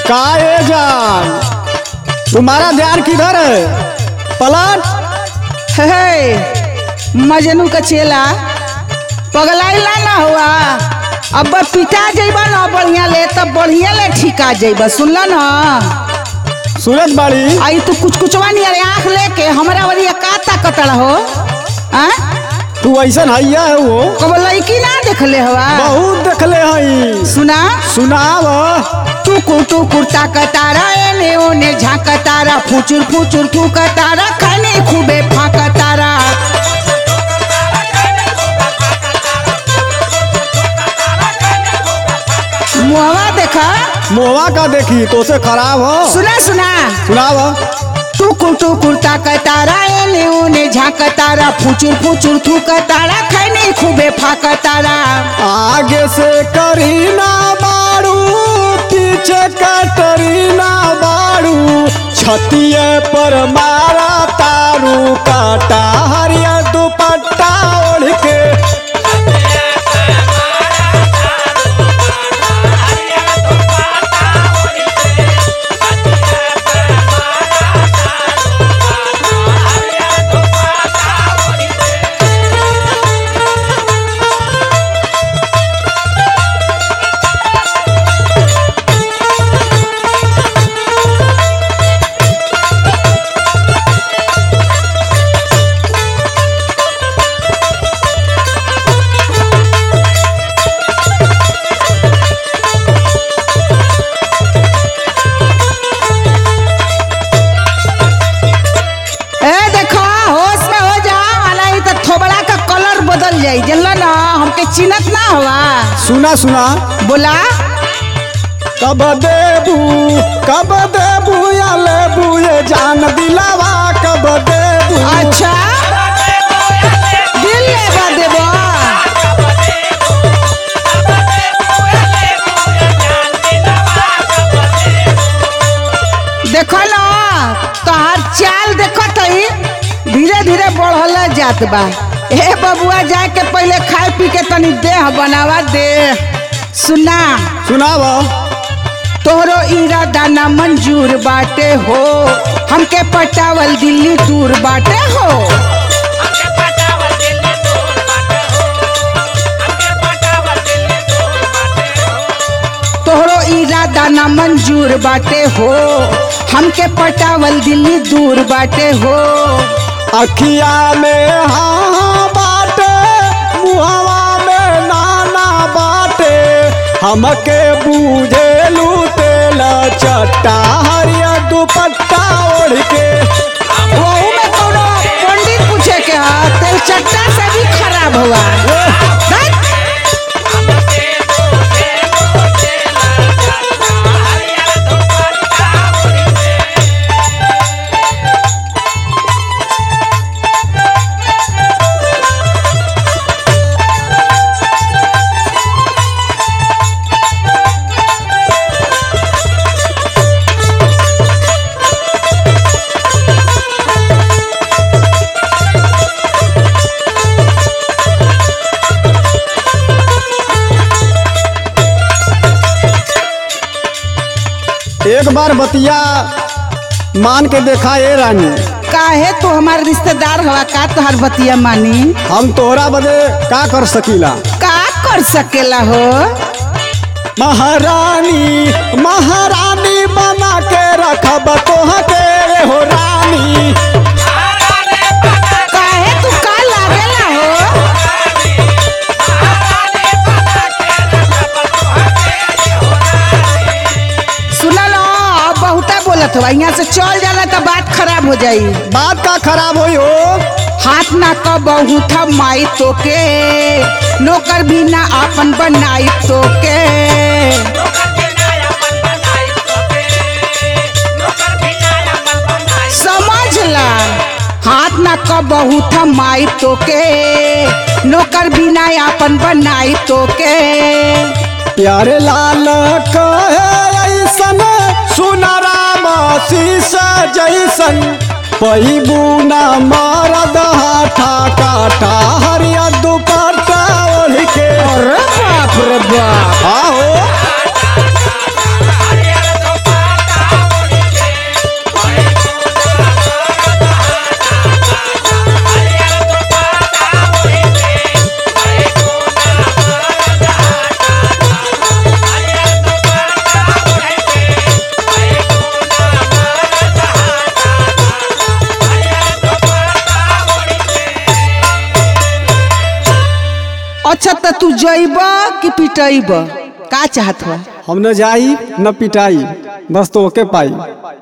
का ए जान तुम्हारा ध्यान किधर है पलट हे मजनू का चेला पगलाइला ना हुआ अब पिटा जइबा ना बढ़िया ले तब बढ़िया ले ठिका जइबा सुनला ना सूरज बाड़ी आई तू कुछ कुछवा नहीं अरे आँख लेके हमरा वरिया का ताकतड़ हो आ तू ऐसा हैया है वो कब लड़की ना देखले हवा बहुत देखले हई सुना सुनाव टुकुर टुकुर ताकतारा एने ओने झाकतारा फुचुर फुचुर फुकतारा खाने खूबे फाकतारा मुहवा देखा मोवा का देखी तो से खराब हो सुना सुना सुनाव टुकुर टुकुर ताकतारा एने ओने झाकतारा फुचुर फुचुर थुकतारा खाने खूबे फाकतारा आगे से करीना बाड़ू पीछे कटरीना बाड़ू छतिए पर मारा तारू काटा हरिया दुपट्टा ओढ़ के ए देखो होश में हो जा नहीं तो थोबड़ा का कलर बदल जाई जानला ना हमके चिन्हत ना हवा सुना सुना बोला कब देबू कब देबू या लेबू ये जान दिलावा कब देबू अच्छा दिल लेवा देबो देखो ना तोहार चाल देखो तई धीरे धीरे बढ़ल जात बा ए बबुआ जाए के पहले खाए पी के तनी देह बनावा दे सुना सुनाव तोहरो इरादा ना मंजूर बाटे हो हमके पटावल दिल्ली दूर बाटे हो तोहरो इरादा ना मंजूर बाटे हो हमके पटावल दिल्ली दूर बाटे हो अखिया में हाँ बाटे मुहवा में नाना बाटे हमके बूझेलू तेला चट्टा हरिया दुपट्टा ओढ़ के वहू में कोनो पंडित पूछे के हा तेल चट्टा से भी खराब हुआ दैट। एक बार बतिया मान के देखा ए रानी काहे तू हमार रिश्तेदार हवा का तोहार बतिया मानी हम तोहरा बदे का कर सकीला का कर सकेला हो महारानी महारानी बना के रखब तोहके हो रानी काहे तू का लागेला हो सुना लो अब बहुता बोलत हो यहाँ से चल जाला तो बात खराब हो जाई बात का खराब होई हो हाथ ना क बहुत माई तो के नौकर भी ना आपन बनाई तो के समझ ला हाथ ना क बहुत माई तो के नौकर भी ना आपन बनाई तो के प्यारे लाल कहे ऐसन सुनराम शीश जैसन पैबू न मरद हाथा काटा हरिया दुपट्टा ओढ़ के अरे बाप रे बाप आहो तू जइब कि पिटइब का चाहत हुआ हम न जाई न पिटाई बस तो ओके पाई